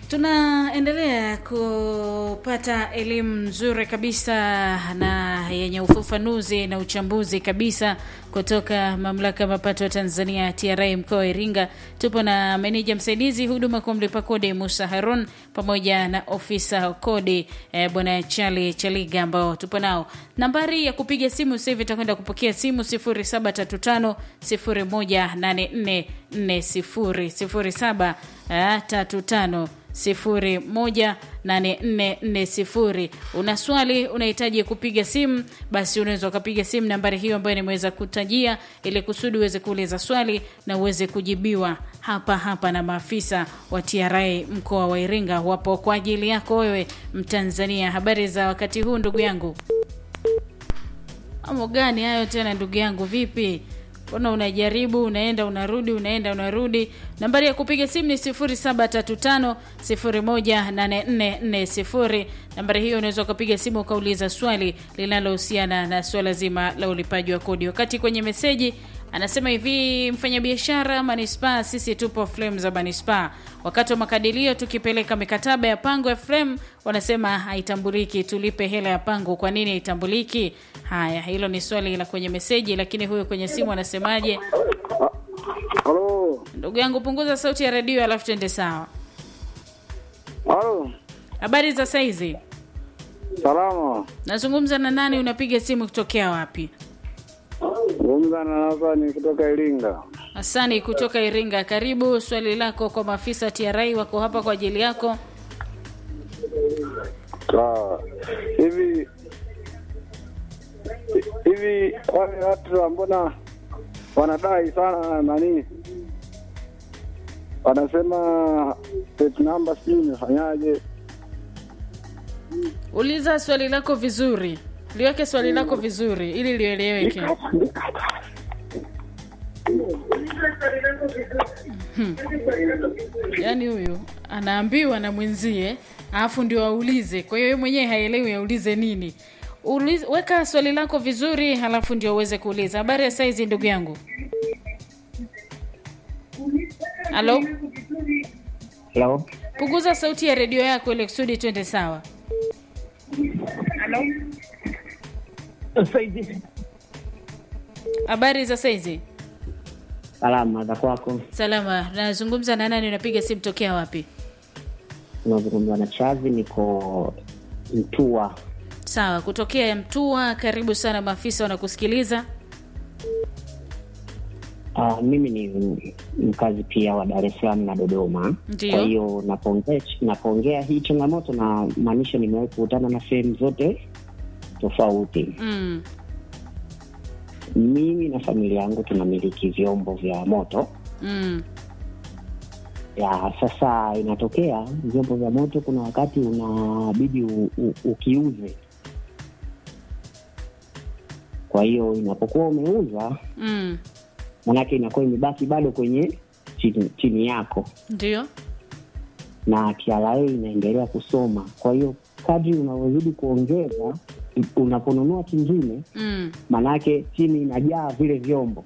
Tunaendelea kupata elimu nzuri kabisa na yenye ufafanuzi na uchambuzi kabisa kutoka mamlaka ya mapato ya Tanzania TRA mkoa wa Iringa. Tupo na meneja msaidizi huduma kwa mlipa kodi Musa Harun pamoja na ofisa kodi eh, bwana Chali Chaliga ambao tupo nao. Nambari ya kupiga simu sasa hivi itakwenda kupokea simu 0735 018440 0735 018440. Una swali unahitaji kupiga simu, basi unaweza ukapiga simu nambari hiyo ambayo nimeweza kutajia, ili kusudi uweze kuuliza swali na uweze kujibiwa hapa hapa na maafisa wa TRA mkoa wa Iringa. Wapo kwa ajili yako wewe Mtanzania. Habari za wakati huu ndugu yangu? Amo gani hayo tena ndugu yangu, vipi? Mbona unajaribu unaenda unarudi unaenda unarudi. Nambari ya kupiga simu ni 0735 018440. Nambari hiyo unaweza ukapiga simu ukauliza swali linalohusiana na swala zima la ulipaji wa kodi. Wakati kwenye meseji anasema hivi, mfanyabiashara manispaa, sisi tupo frame za manispaa. Wakati wa makadirio tukipeleka mikataba ya pango ya frame, wanasema haitambuliki, tulipe hela ya pango. Kwa nini haitambuliki? Haya, hilo ni swali la kwenye meseji, lakini huyo kwenye simu anasemaje? Halo. Ndugu yangu, punguza sauti ya redio alafu tuende sawa. Halo. Habari za saizi? Salama. Nazungumza na nani? Unapiga simu kutokea wapi? Zungumza na Hasani kutoka Iringa. Hasani kutoka Iringa, karibu. Swali lako kwa maafisa TRA, wako hapa kwa ajili yako. Sawa. Hivi hivi wale watu mbona wanadai sana nani? Wanasema state number sijui imefanyaje? Uliza swali lako vizuri, liweke swali lako vizuri ili lieleweke. Hmm. Yaani huyu anaambiwa na mwenzie alafu ndio aulize, kwa hiyo yeye mwenyewe haelewi aulize nini. Uliza, weka swali lako vizuri halafu ndio uweze kuuliza. Habari ya saizi ndugu yangu? Halo, Hello. punguza sauti ya redio yako ili kusudi twende sawa. Saizi. Habari za saizi? Salama za kwako. Salama. Nazungumza na nani? Unapiga simu tokea wapi? Unazungumza na Chazi, niko Mtua. Sawa, kutokea Mtua. Karibu sana, maafisa wanakusikiliza. Uh, mimi ni mkazi pia wa Dar es Salaam na Dodoma. Ndiyo. Kwa hiyo napoongea napoongea hii changamoto na maanisha nimewahi kukutana na sehemu zote tofauti. Mm. Mimi na familia yangu tunamiliki vyombo vya moto Mm. ya sasa, inatokea vyombo vya moto, kuna wakati unabidi u, u, ukiuze. Kwa hiyo inapokuwa umeuza, Mm. manake inakuwa imebaki bado kwenye chini, chini yako Ndio. na TRA inaendelea kusoma. Kwa hiyo kadri unavyozidi kuongeza, unaponunua kingine, Mm. manake chini inajaa vile vyombo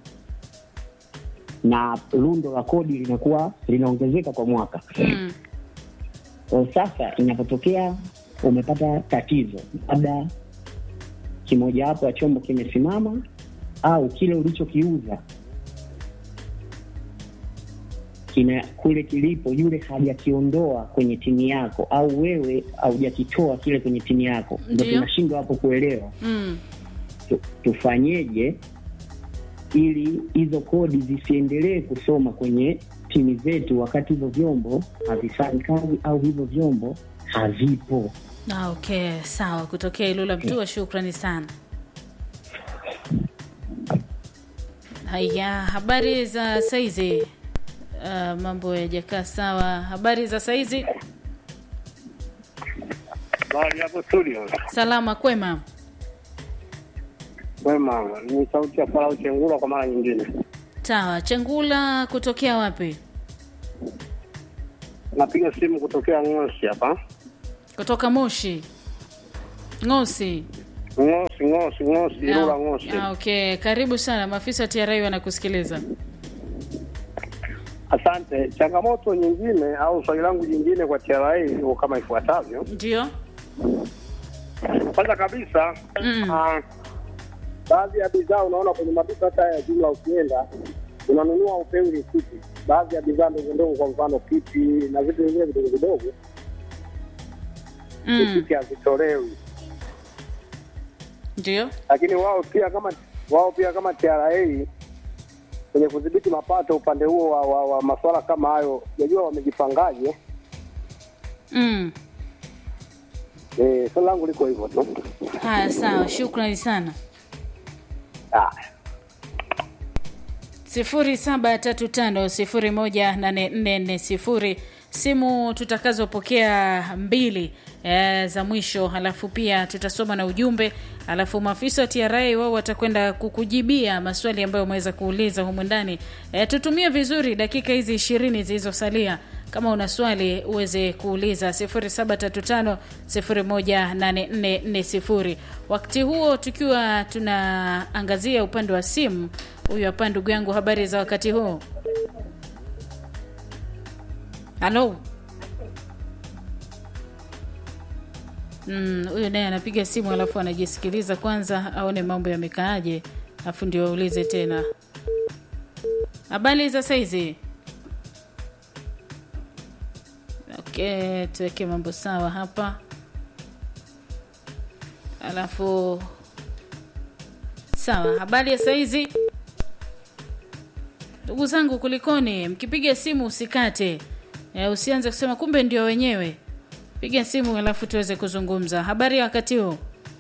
na lundo la kodi linakuwa linaongezeka kwa mwaka. Mm. Kwa sasa inapotokea umepata tatizo, labda kimojawapo ya chombo kimesimama au kile ulichokiuza kina kule kilipo, yule hajakiondoa kwenye tini yako, au wewe haujakitoa kile kwenye tini yako, ndo Ndiyo. tunashindwa hapo kuelewa Mm. tu, tufanyeje ili hizo kodi zisiendelee kusoma kwenye tini zetu wakati hivyo vyombo havifanyi kazi au hivyo vyombo havipo. Ah, okay, sawa. Kutokea Ilula Mtua, shukrani sana. Haya, habari za saizi? Uh, mambo yajakaa sawa. Habari za saizi? Bali hapo studio. Salama, kwema. Wema, ni sauti ya Farao Chengula kwa mara nyingine. Sawa. Chengula kutokea wapi? Napiga simu kutokea Ngosi hapa. Kutoka Moshi. Ngosi. Ngosi, Ngosi, Ngosi, Ilula Ngosi. Ah, okay. Karibu sana. Maafisa wa TRA wanakusikiliza. Asante. Changamoto nyingine au swali langu jingine kwa TRA liko kama ifuatavyo. Ndio. Kwanza kabisa Mm. ah, baadhi ya bidhaa unaona kwenye maduka hata ya jumla, ukienda unanunua upewi risiti. Baadhi ya bidhaa ndogo ndogo, kwa mfano kiti na vitu vingine vidogo vidogo, Mm. risiti hazitolewi. Ndio. Lakini wao pia kama wao pia kama TRA kwenye kudhibiti mapato upande huo wa, wa, wa masuala kama hayo, jajua wamejipangaje? Mm. Eh, swali langu liko hivyo tu. Haya, sawa, shukrani sana. Ah. sifuri saba tatu tano sifuri moja nane nne nne sifuri simu tutakazopokea mbili e, za mwisho halafu pia tutasoma na ujumbe halafu maafisa wa tra wao watakwenda kukujibia maswali ambayo umeweza kuuliza humu ndani e, tutumie vizuri dakika hizi ishirini zilizosalia kama una swali uweze kuuliza 0735018440 wakati huo tukiwa tunaangazia upande wa simu huyu hapa ndugu yangu habari za wakati huu halo Mm, huyu naye anapiga simu alafu anajisikiliza kwanza aone mambo yamekaaje alafu ndio aulize tena habari za saizi okay tuweke mambo sawa hapa alafu sawa habari ya saizi ndugu zangu kulikoni mkipiga simu usikate e, usianze kusema kumbe ndio wenyewe piga simu alafu tuweze kuzungumza habari ya wakati huu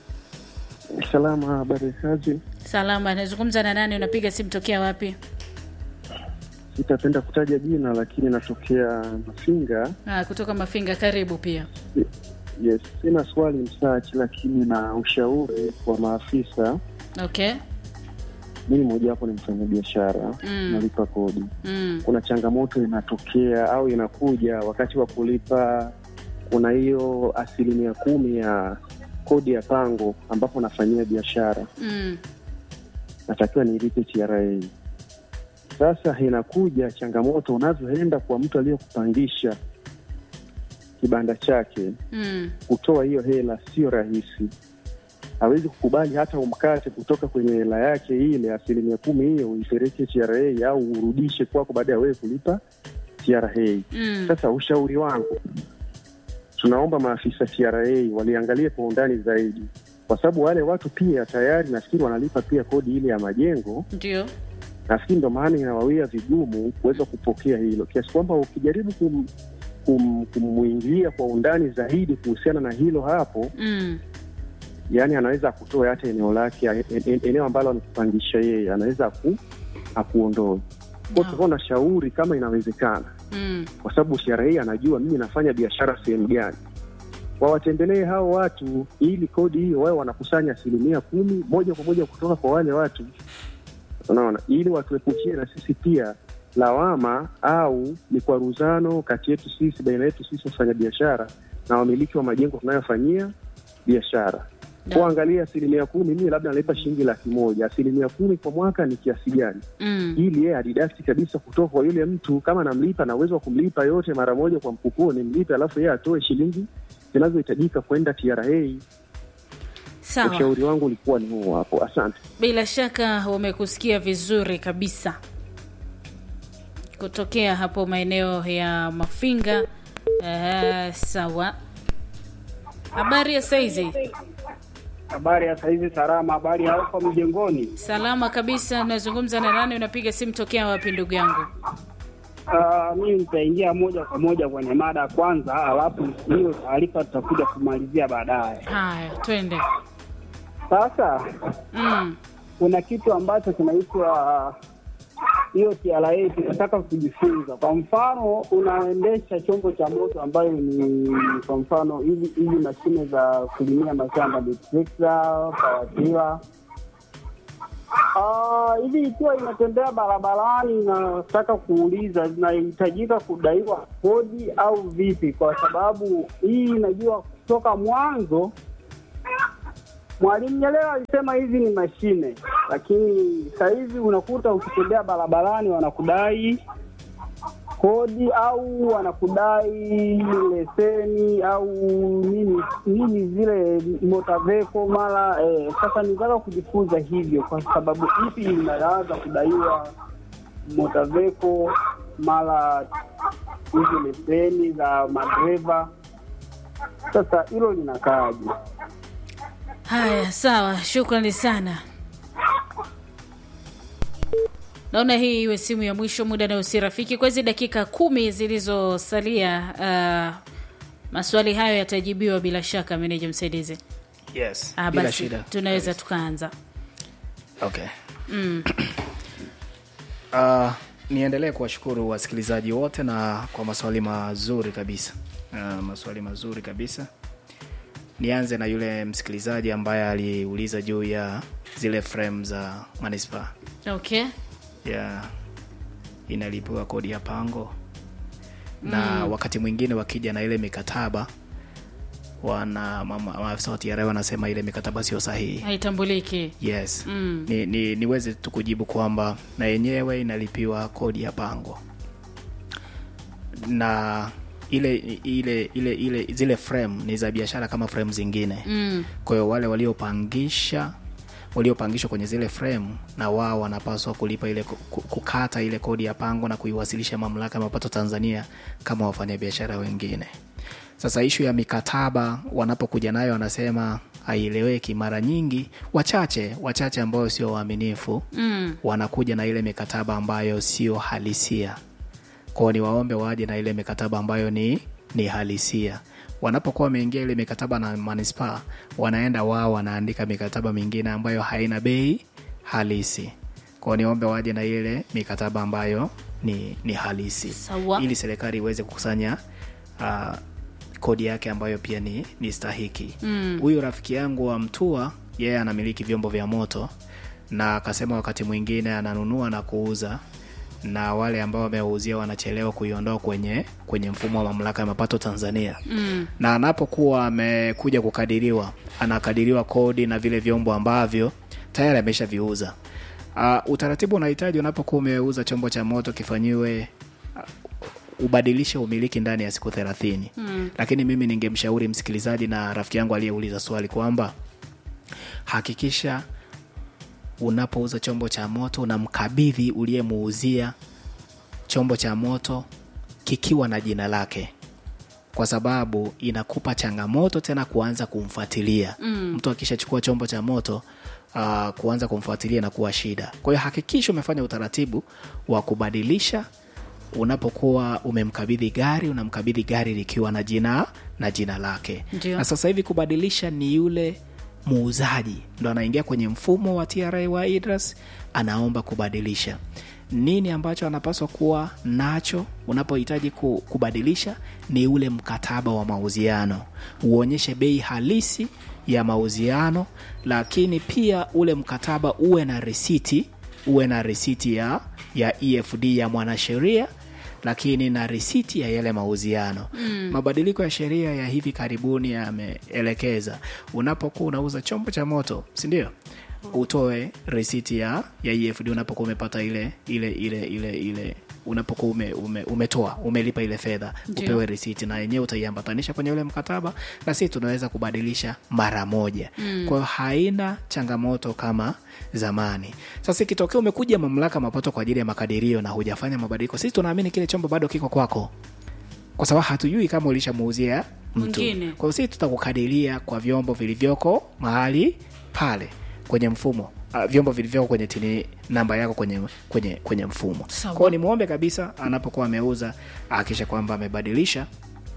Salama, habari kazi. salama nazungumza na nani unapiga simu tokea wapi Sitapenda kutaja jina, lakini natokea Mafinga. ah, kutoka mafinga karibu pia Yes, sina swali msachi, lakini na ushauri kwa maafisa. okay Mimi mojawapo ni mfanyabiashara Mm. nalipa kodi. mm. Kuna changamoto inatokea au inakuja wakati wa kulipa, kuna hiyo asilimia kumi ya kodi ya pango ambapo nafanyia biashara Mm. natakiwa nilipe TRA. Sasa inakuja changamoto, unavyoenda kwa mtu aliyekupangisha kibanda chake, Mm. kutoa hiyo hela sio rahisi. Hawezi kukubali hata umkate kutoka kwenye hela yake ile asilimia kumi hiyo uipeleke TRA au urudishe kwako baada ya wewe kulipa TRA. Mm. Sasa ushauri wangu, tunaomba maafisa TRA waliangalie kwa undani zaidi, kwa sababu wale watu pia tayari nafikiri wanalipa pia kodi ile ya majengo. ndio Nafikiri ndo maana inawawia vigumu kuweza kupokea hilo, kiasi kwamba ukijaribu kum, kum, kumwingilia kwa undani zaidi kuhusiana na hilo hapo, mm. yani anaweza akutoe hata eneo lake, en- en- eneo ambalo amekupangisha yeye, anaweza aku, akuondoe kwa Naam. no. na shauri kama inawezekana Mm. kwa sababu TRA anajua mimi nafanya biashara sehemu gani. Wawatembelee hao watu ili kodi hiyo wao wanakusanya asilimia kumi moja kwa moja kutoka kwa wale watu, unaona, ili watuepukie na sisi pia lawama au mikwaruzano kati yetu sisi, baina yetu sisi wafanya biashara na wamiliki wa majengo tunayofanyia biashara. Naam. Kuangalia asilimia kumi, mimi labda nalipa shilingi laki moja, asilimia kumi kwa mwaka ni kiasi gani? Mm. ili yeye adidakti kabisa kutoka kwa yule mtu. Kama namlipa na uwezo wa kumlipa yote mara moja kwa mfukoni, mlipe, alafu yeye atoe shilingi zinazohitajika kwenda TRA. sawa Ushauri wangu ulikuwa ni huo hapo. Asante. bila shaka wamekusikia vizuri kabisa kutokea hapo maeneo ya mafinga uh, sawa habari ya saizi Habari ya saizi salama. Habari ya huko mjengoni? salama kabisa nazungumza na nani unapiga simu tokea wapi ndugu yangu Uh, mimi nitaingia moja kwa moja kwenye mada ya kwanza, alafu hiyo taarifa tutakuja kumalizia baadaye. haya twende Sasa mm. kuna kitu ambacho kinaitwa hiyo TRA, tunataka kujifunza. Kwa mfano, unaendesha chombo cha moto ambayo ni kwa mfano hizi hizi mashine za kulimia mashamba ni trekta, pawatila Ah, hivi ikiwa inatembea barabarani, nataka kuuliza zinahitajika kudaiwa kodi au vipi? Kwa sababu hii inajua kutoka mwanzo Mwalimu Nyerere alisema hizi ni mashine, lakini sasa hivi unakuta ukitembea barabarani wanakudai kodi au wanakudai leseni au nini nini zile motaveko mara eh, sasa nitaka kujifunza hivyo kwa sababu ipi inaanza kudaiwa motaveko mara hizo leseni za madereva sasa hilo linakaaje haya sawa shukrani sana naona hii iwe simu ya mwisho muda nao si rafiki kwa hizi dakika kumi zilizosalia uh, maswali hayo yatajibiwa bila shaka meneja msaidizi yes ah, bila basi shida tunaweza tukaanza okay uh, niendelee kuwashukuru wasikilizaji wote na kwa maswali mazuri kabisa uh, maswali mazuri kabisa nianze na yule msikilizaji ambaye aliuliza juu ya zile frame za manispaa okay ya inalipiwa kodi ya pango na wakati mwingine wakija na ile mikataba wana mama- maafisa wa TRA wanasema ile mikataba sio sahihi haitambuliki yes Mm. ni, ni, niweze tu kujibu kwamba na yenyewe inalipiwa kodi ya pango na ile ile ile ile zile frame ni za biashara kama frame zingine mm. kwa hiyo wale waliopangisha waliopangishwa kwenye zile frame na wao wanapaswa kulipa ile ku- kukata ile kodi ya pango na kuiwasilisha mamlaka ya mapato Tanzania kama wafanyabiashara wengine. Sasa ishu ya mikataba wanapokuja nayo wanasema haieleweki. Mara nyingi wachache wachache ambao sio waaminifu Mm. wanakuja na ile mikataba ambayo sio halisia kwao ni waombe waje na ile mikataba ambayo ni ni halisia wanapokuwa wameingia ile mikataba na manispaa wanaenda wao wanaandika mikataba mingine ambayo haina bei halisi kwao niombe waje na ile mikataba ambayo ni, ni halisi Sawa. ili serikali iweze kukusanya uh, kodi yake ambayo pia ni, ni stahiki huyu rafiki yangu wa mtua yeye anamiliki vyombo vya moto na akasema wakati mwingine ananunua na kuuza na wale ambao wamewauzia wanachelewa kuiondoa kwenye kwenye mfumo wa mamlaka ya mapato Tanzania mm. na anapokuwa amekuja kukadiriwa anakadiriwa kodi na vile vyombo ambavyo tayari ameshaviuza uh, utaratibu unahitaji unapokuwa umeuza chombo cha moto kifanyiwe ubadilishe umiliki ndani ya siku thelathini mm. lakini mimi ningemshauri msikilizaji na rafiki yangu aliyeuliza swali kwamba hakikisha unapouza chombo cha moto unamkabidhi uliyemuuzia chombo cha moto kikiwa na jina lake kwa sababu inakupa changamoto tena kuanza kumfuatilia mm. mtu akishachukua chombo cha moto uh, kuanza kumfuatilia na kuwa shida kwa hiyo hakikisha umefanya utaratibu wa kubadilisha unapokuwa umemkabidhi gari unamkabidhi gari likiwa na jina na jina lake Ndio. na sasa hivi kubadilisha ni yule muuzaji ndo anaingia kwenye mfumo wa tra wa idras anaomba kubadilisha nini ambacho anapaswa kuwa nacho unapohitaji ku- kubadilisha ni ule mkataba wa mauziano uonyeshe bei halisi ya mauziano lakini pia ule mkataba uwe na risiti uwe na risiti ya, ya efd ya mwanasheria lakini na risiti ya yale mauziano mm. mabadiliko ya sheria ya hivi karibuni yameelekeza unapokuwa unauza chombo cha moto sindio utoe risiti ya, ya efd unapokuwa umepata ile ile ile ile ile unapokuwa ume, ume, umetoa umelipa ile fedha Ndio. upewe risiti na yenyewe utaiambatanisha kwenye ule mkataba na sisi tunaweza kubadilisha mara moja mm. kwa hiyo haina changamoto kama zamani sasa ikitokea umekuja mamlaka mapato kwa ajili ya makadirio na hujafanya mabadiliko sisi tunaamini kile chombo bado kiko kwako kwa sababu hatujui kama ulishamuuzia mtu Mwingine. kwa hiyo sisi tutakukadiria kwa vyombo vilivyoko mahali pale kwenye mfumo uh, vyombo vilivyoko kwenye tini namba yako kwenye kwenye kwenye mfumo Sawa. kwao ni muombe kabisa anapokuwa ameuza ahakisha kwamba amebadilisha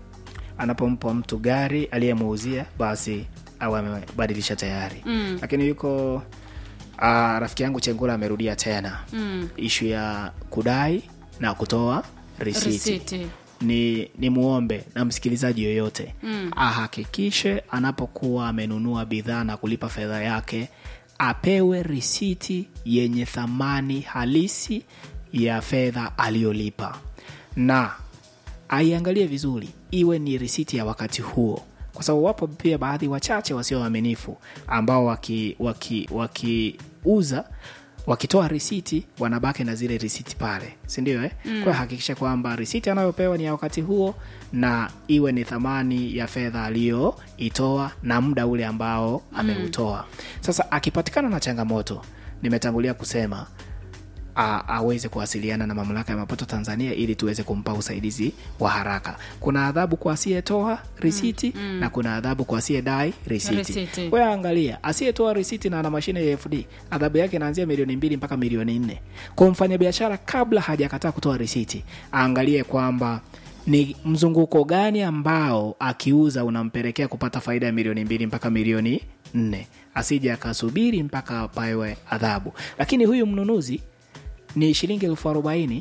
anapompa mtu gari aliyemuuzia basi au amebadilisha tayari mm. lakini yuko uh, rafiki yangu chengula amerudia tena mm. ishu ya kudai na kutoa risiti risiti ni, ni muombe na msikilizaji yoyote mm. ahakikishe anapokuwa amenunua bidhaa na kulipa fedha yake apewe risiti yenye thamani halisi ya fedha aliyolipa na aiangalie vizuri iwe ni risiti ya wakati huo kwa sababu wapo pia baadhi wachache wasio waaminifu ambao wakiuza waki, waki wakiuza, wakitoa risiti wanabaki na zile risiti pale sindio eh? mm. kwa hakikisha kwamba risiti anayopewa ni ya wakati huo na iwe ni thamani ya fedha aliyoitoa na muda ule ambao ameutoa sasa akipatikana na changamoto nimetangulia kusema a- aweze kuwasiliana na mamlaka ya mapato Tanzania ili tuweze kumpa usaidizi wa haraka. Kuna adhabu kwa asiyetoa risiti mm, mm. na kuna adhabu kwa asiyedai risiti. Risiti. Kwa hiyo angalia, asiyetoa risiti na ana mashine ya FD adhabu yake inaanzia milioni mbili mpaka milioni nne. Kwa mfanyabiashara, kabla hajakataa kutoa risiti, aangalie kwamba ni mzunguko gani ambao akiuza unampelekea kupata faida ya milioni mbili mpaka milioni nne, asije akasubiri mpaka apawe adhabu. Lakini huyu mnunuzi ni shilingi elfu arobaini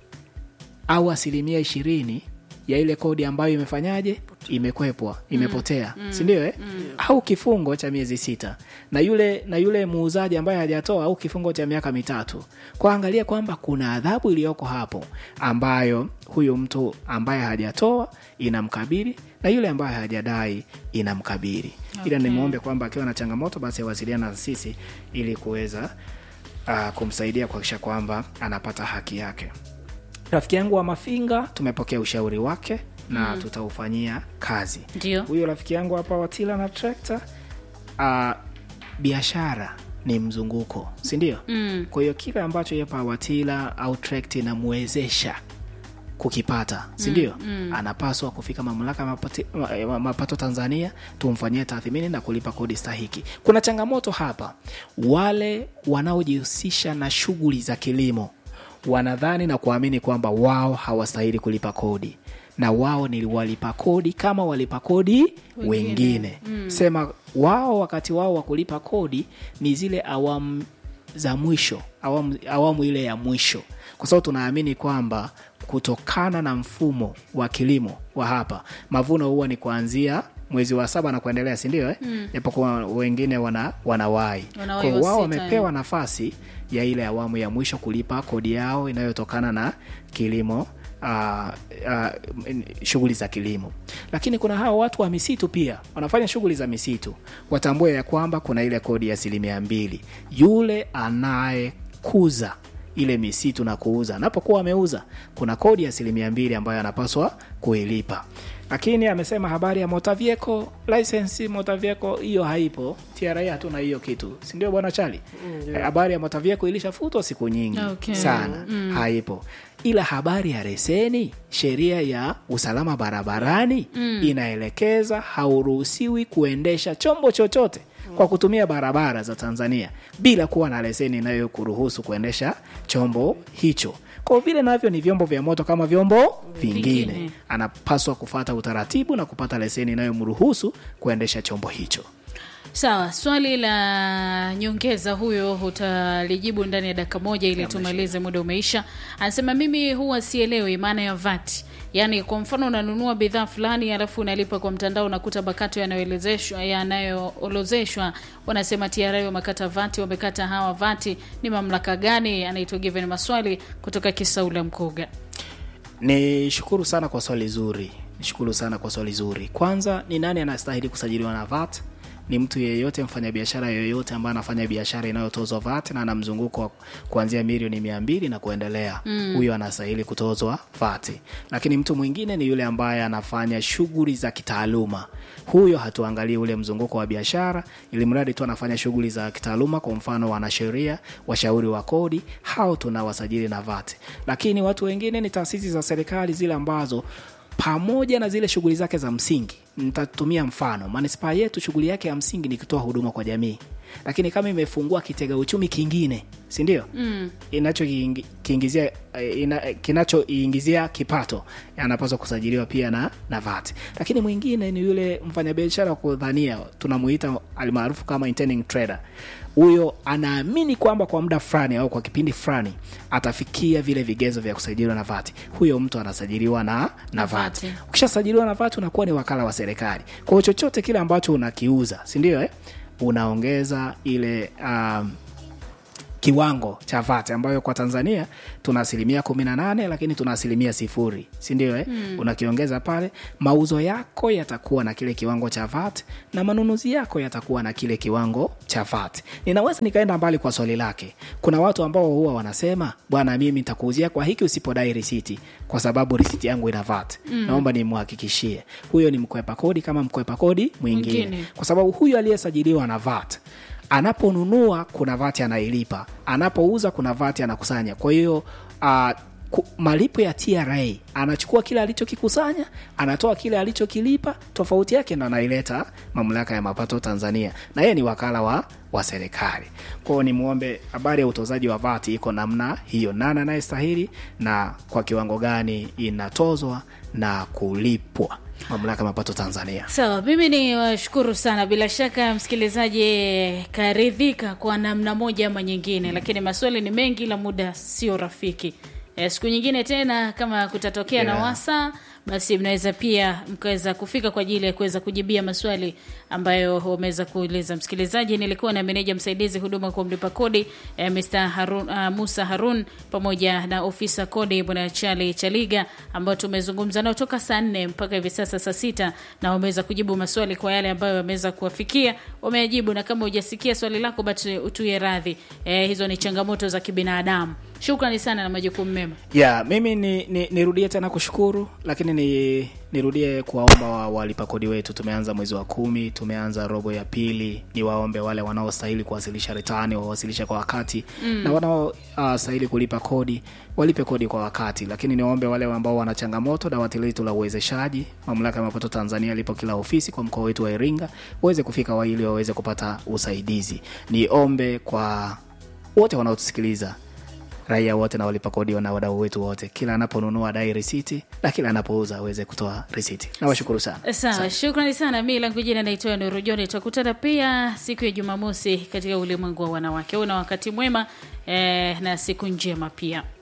au asilimia ishirini ya ile kodi ambayo imefanyaje imekwepwa imepotea mm. sindio eh? mm. au kifungo cha miezi sita na yule na yule muuzaji ambaye hajatoa au kifungo cha miaka mitatu kwa angalia kwamba kuna adhabu iliyoko hapo ambayo huyu mtu ambaye hajatoa inamkabili na yule ambaye hajadai inamkabili okay. ila nimwombe kwamba akiwa na changamoto basi awasiliana na sisi ili kuweza uh, kumsaidia kuhakikisha kwamba anapata haki yake rafiki yangu wa mafinga tumepokea ushauri wake na mm. tutaufanyia kazi Ndio. huyo rafiki yangu hapa watila na trekta uh, biashara ni mzunguko sindio Mm. kwa hiyo kile ambacho yepa watila au trekta inamwezesha kukipata sindio mm, mm. anapaswa kufika mamlaka ya mapati- ma- ma- mapato tanzania tumfanyie tathmini na kulipa kodi stahiki kuna changamoto hapa wale wanaojihusisha na shughuli za kilimo wanadhani na kuamini kwamba wao hawastahili kulipa kodi na wao ni walipa kodi kama walipa kodi wengine, wengine. Mm. sema wao wakati wao wa kulipa kodi ni zile awamu za mwisho awamu, awamu ile ya mwisho kwa sababu tunaamini kwamba kutokana na mfumo wa kilimo wa hapa mavuno huwa ni kuanzia mwezi wa saba na kuendelea sindio eh? mm. japokuwa wengine wana wanawahi Wanawahi Kwa hiyo wao wa sita, wamepewa nafasi ya ile awamu ya mwisho kulipa kodi yao inayotokana na kilimo Uh, uh, shughuli za kilimo lakini kuna hawa watu wa misitu pia wanafanya shughuli za misitu watambue ya kwamba kuna ile kodi ya asilimia mbili yule anayekuza ile misitu na kuuza anapokuwa ameuza kuna kodi ya asilimia mbili ambayo anapaswa kuilipa lakini amesema habari ya motavieko license motavieko hiyo haipo tra hatuna hiyo kitu sindio bwana chali Eh, habari ya motavieko ilishafutwa siku nyingi Okay. sana mm. haipo ila habari ya leseni sheria ya usalama barabarani mm. inaelekeza hauruhusiwi kuendesha chombo chochote kwa kutumia barabara za tanzania bila kuwa na leseni inayokuruhusu kuendesha chombo hicho kwa vile navyo ni vyombo vya moto kama vyombo vingine, Vingine. anapaswa kufata utaratibu na kupata leseni inayomruhusu kuendesha chombo hicho sawa swali la nyongeza huyo utalijibu ndani ya dakika moja ili tumalize muda umeisha anasema mimi huwa sielewi maana ya vat yaani kwa mfano unanunua bidhaa fulani alafu unalipa kwa mtandao unakuta makato yanayoelezeshwa yanayoolozeshwa wanasema TRA wamekata vati wamekata hawa vati ni mamlaka gani anaitwa given maswali kutoka kisaula mkoga ni shukuru sana kwa swali zuri nishukuru sana kwa swali zuri kwanza ni nani anastahili kusajiliwa na vat ni mtu yeyote mfanyabiashara yoyote ambaye anafanya biashara inayotozwa vat na ana mzunguko wa kuanzia milioni mia mbili na kuendelea mm. huyo anastahili kutozwa vat lakini mtu mwingine ni yule ambaye anafanya shughuli za kitaaluma huyo hatuangalii ule mzunguko wa biashara ili mradi tu anafanya shughuli za kitaaluma kwa mfano wanasheria washauri wa kodi hao tunawasajili na vat lakini watu wengine ni taasisi za serikali zile ambazo pamoja na zile shughuli zake za msingi nitatumia mfano manispaa yetu shughuli yake ya msingi ni kutoa huduma kwa jamii lakini kama imefungua kitega uchumi kingine sindio mm. inachokiingizia ina, kinachoiingizia kipato anapaswa kusajiliwa pia na, na vat lakini mwingine ni yule mfanyabiashara wa kudhania tunamuita almaarufu kama intending trader huyo anaamini kwamba kwa muda fulani au kwa kipindi fulani atafikia vile vigezo vya kusajiliwa na vati huyo mtu anasajiliwa na, na vati vati. ukishasajiliwa na vati unakuwa ni wakala wa serikali kwa hiyo chochote kile ambacho unakiuza sindio eh? unaongeza ile um, kiwango cha VAT ambayo kwa Tanzania tuna asilimia kumi na nane lakini tuna asilimia sifuri, si ndio? Eh? Mm. Unakiongeza pale, mauzo yako yatakuwa na kile kiwango cha VAT na manunuzi yako yatakuwa na kile kiwango cha VAT. Ninaweza nikaenda mbali kwa swali lake. Kuna watu ambao huwa wanasema bwana, mimi nitakuuzia kwa hiki usipodai risiti, kwa sababu risiti yangu ina VAT. Mm. Naomba nimhakikishie huyo ni mkwepa kodi kama mkwepa kodi mwingine, Mwingine. kwa sababu huyu aliyesajiliwa na VAT anaponunua kuna vati anailipa, anapouza kuna vati anakusanya. Kwa hiyo uh, ku- malipo ya TRA anachukua kile alichokikusanya, anatoa kile alichokilipa, tofauti yake ndo anaileta mamlaka ya mapato Tanzania, na yeye ni wakala wa wa serikali. Kwa hiyo nimwombe, habari ya utozaji wa vati iko namna hiyo, nani anayestahili na kwa kiwango gani inatozwa na kulipwa mamlaka ya mapato Tanzania. Sawa, mimi ni washukuru sana. Bila shaka msikilizaji karidhika kwa namna moja ama nyingine, lakini maswali ni mengi, la muda sio rafiki. E, siku nyingine tena kama kutatokea na Yeah. wasa basi mnaweza pia mkaweza kufika kwa ajili ya kuweza kujibia maswali ambayo wameweza kuuliza msikilizaji. Nilikuwa na meneja msaidizi huduma kwa mlipa kodi eh, Mr. Harun, uh, Musa Harun pamoja na ofisa kodi bwana Chali Chaliga ambao tumezungumza nao toka saa nne mpaka hivi sasa saa sita na wameweza kujibu maswali kwa yale ambayo wameweza kuwafikia wameyajibu, na kama hujasikia swali lako basi utuye radhi. Eh, hizo ni changamoto za kibinadamu. Shukrani sana na majukumu mema. ya mimi ni, ni, nirudie tena kushukuru lakini ni nirudie kuwaomba wa, walipa kodi wetu tumeanza mwezi wa kumi tumeanza robo ya pili ni waombe wale wanaostahili kuwasilisha ritani wawasilishe kwa wakati mm. na wanaostahili uh, kulipa kodi walipe kodi kwa wakati lakini niwaombe wale ambao wana changamoto dawati letu la uwezeshaji mamlaka ya mapato tanzania lipo kila ofisi kwa mkoa wetu wa iringa waweze kufika wa ili waweze kupata usaidizi niombe kwa wote wanaotusikiliza raia wote na walipa kodi na wadau wetu wote, kila anaponunua dai risiti na kila anapouza aweze kutoa risiti. Nawashukuru sana. Sawa, shukrani sana. Mi langu jina naitwa Nuru John. Tutakutana pia siku ya Jumamosi katika ulimwengu wa wanawake. Una wakati mwema eh, na siku njema pia.